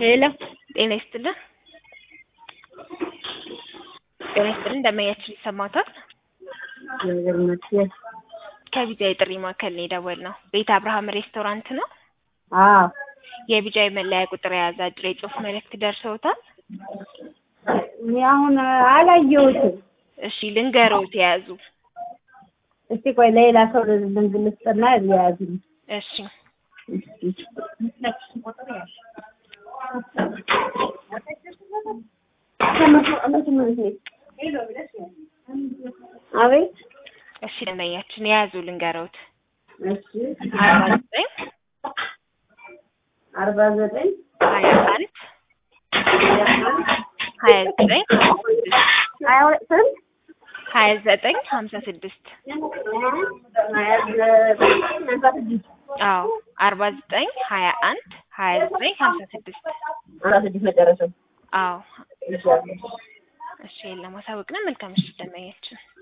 ሄሎ ጤና ይስጥልን። ጤና ይስጥልን። እንደማያችን ይሰማታል። እግዚአብሔር ይመስገን። ከቢጃ የጥሪ ማዕከል ነው የደወልነው። ቤተ አብርሃም ሬስቶራንት ነው። አዎ የቢጃ መለያ ቁጥር የያዘ አጭር የጽሁፍ መልእክት ደርሰውታል። እኔ አሁን አላየሁትም። እሺ ልንገሮት የያዙ እስቲ ቆይ ሌላ ሰው ልንግል ልስጥና ያዙኝ። እሺ አቤት እሺ ደንበኛችን የያዙ ልንገሮት እሺ አርባ ዘጠኝ አርባ ዘጠኝ ሀያ አንድ ሀያ ዘጠኝ ሀያ ሁለት ስንት ሀያ ዘጠኝ ሀምሳ ስድስት ሀያ ዘጠኝ ሀምሳ ስድስት አዎ አርባ ዘጠኝ ሀያ አንድ ሀያ ዘጠኝ ሀምሳ ስድስት ሀምሳ ስድስት መጨረሻው አዎ ይሻላል። እሺ ለማሳወቅ ነው። መልካም ምሽት ደንበኛችን